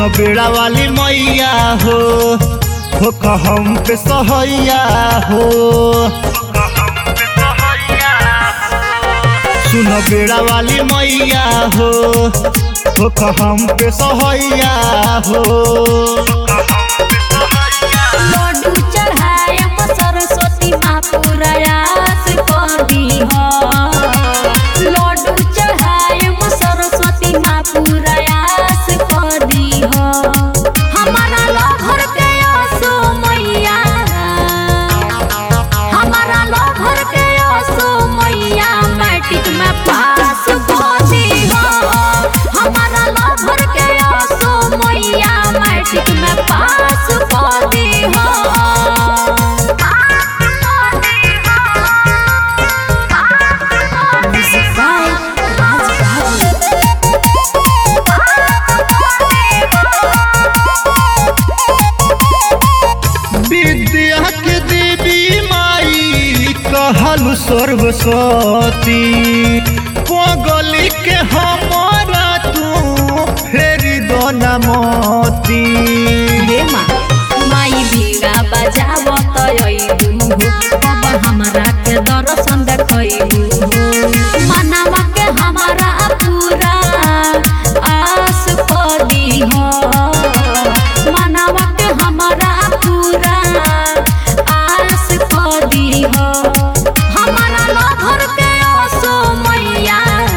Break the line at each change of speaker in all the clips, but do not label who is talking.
सुनो बेड़ा वाली मैया हो हो कहम पे सहैया हो सुनो बेड़ा वाली मैया हो हो कहम पे सहैया हो
लड्डू चढ़ायम सरस्वती माँ प्रयास कर दीह लड्डू चढ़ायम सरस्वती माँ प्रयास कर दीह हमारा लभर के असो मैया हमारा लभर के असो मैया मैट्रिक में पास कर दीह हमारा लभर के असो मैया मैट्रिक में पास कर दीह Music by Raj Babu.
विद्या के देवी माई कहल सर्वसती पगली के हमारा तू फेरी दो नमती
रे माँ माई बीड़ा बजावत अइबू अब हमरा के दर्शन देखइबू मनावा के हमारा पूरा आस पदी हो मनावा के हमारा पूरा आस पदी हो हमारा लभर के असो मैया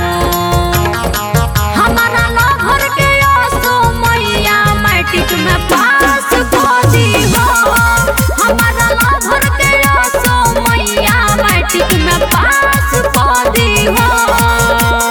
हमारा लभर के असो मैया मैट्रिक में पास कर दीहो हमारा लभर के असो मैया मैट्रिक में पास कर दीहो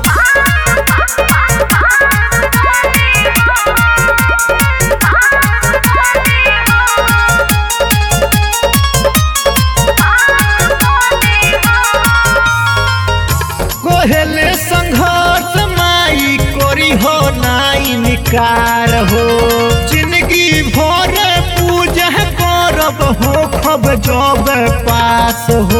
कोहेले संघर्ष माई कोरी हो नाई निकार हो जिंदगी भर पूजा करब हो खब जब पास हो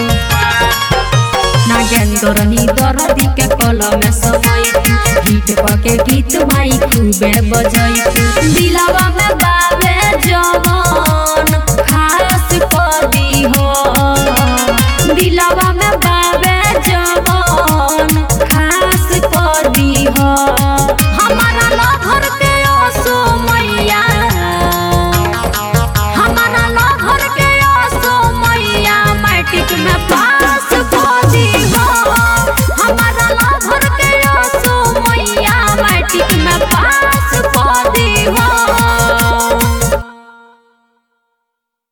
नागेंद्र नी दरदी के कलम समय गीत पके गीत माई खूबे बजैती दिलवा में बावे जवान खास पदी हो दिलवा में बावे